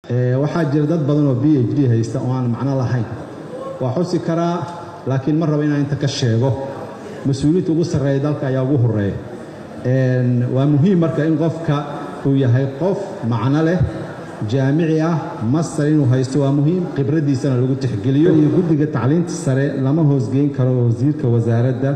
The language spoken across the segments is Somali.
waxaa jira dad badan oo b h d haysta oo aan macno lahayn waa xusi karaa laakiin ma rabo inaan inta ka sheego mas-uuliyiinta ugu sarreeya dalka ayaa ugu horeeya waa muhiim marka in qofka uu yahay qof macno leh jaamici ah master inuu haysto waa muhiim khibraddiisana lagu tixgeliyo iyo guddiga tacliinta sare lama hoosgeyn karo wasiirka wasaaradda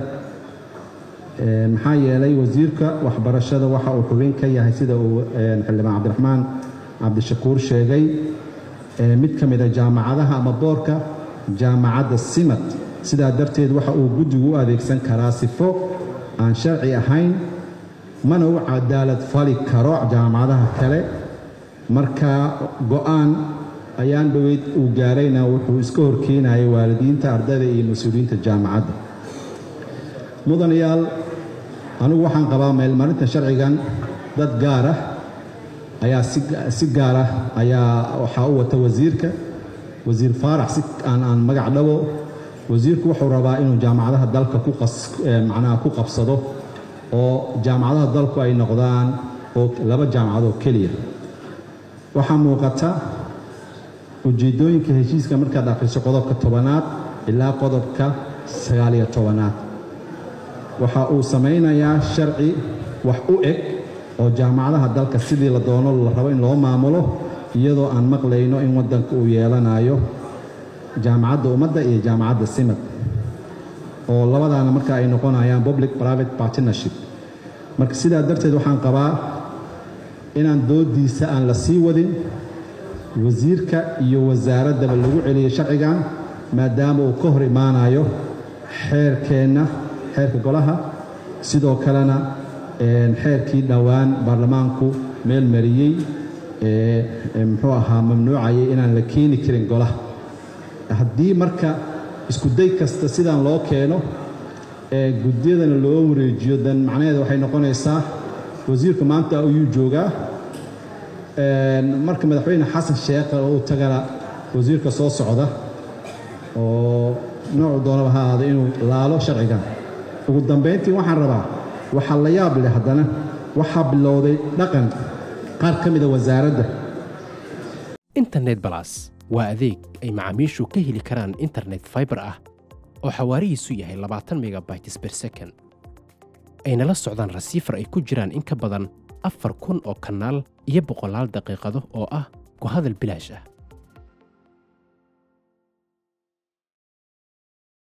maxaa yeelay wasiirka waxbarashada waxa uu xubin ka yahay sida uu xildhibaan cabdiraxmaan cabdishakuur sheegay mid ka mida jaamacadaha ama boorka jaamacadda simad sidaa darteed waxa uu guddigu u adeegsan karaa sifo aan sharci ahayn mana u cadaalad fali karo jaamacadaha kale marka go'aan ayaan dhoweyd uu gaarayna wuxuu iska horkeenayay waalidiinta ardayda iyo mas-uuliyiinta jaamacadda mudanayaal anigu waxaan qabaa meelmarinta sharcigan dad gaar ah ayaa si gaar ah ayaa waxaa u wata wasiirka wasiir faarax si aan aan magac dhabo wasiirku wuxuu rabaa inuu jaamacadaha dalka macnaha ku qabsado oo jaamacadaha dalku ay noqdaan oo laba jaamacad oo keliya waxaa muuqata ujeeddooyinka heshiiska markaad akhriso qodobka tobanaad ilaa qodobka sagaaliyo tobanaad waxa uu samaynayaa sharci wax u eg oo jaamacadaha dalka sidii la doono la rabo in loo maamulo iyadoo aan maqlayno in waddanka uu yeelanayo jaamacadda ummadda iyo jaamacadda simad oo labadaana marka ay noqonayaan public private partnership marka sidaa darteed waxaan qabaa inaan doodiisa aan la sii wadin wasiirka iyo wasaaraddaba lagu celiyo sharcigan maadaama uu ka hor imaanayo xeerkeenna xeerka golaha sidoo kalena xeerkii dhowaan baarlamaanku meel mariyey muxuu ahaa mamnuucayay inaan la keeni karin golaha haddii marka iskuday kasta sidaan loo keeno ee guddiyadana loo wareejiyo dan macnaheeda waxay noqonaysaa wasiirku maanta ayuu joogaa marka madaxweyne xasan sheekh uu tagana wasiirka soo socda oo noocu doonaba ha ahaado inuu laalo sharcigan ugu dambayntii waxaan rabaa waxaa la yaab leh haddana waxaa bilowday dhaqan qaar ka mida wasaaradda internet balas waa adeeg ay macaamiishu ka heli karaan internet faibar ah oo xawaarihiisu yahay labaatan megabytes ber second ayna la socdaan rasiifar ay ku jiraan in ka badan afar kun oo kanaal iyo boqolaal daqiiqado oo ah ku hadal bilaash ah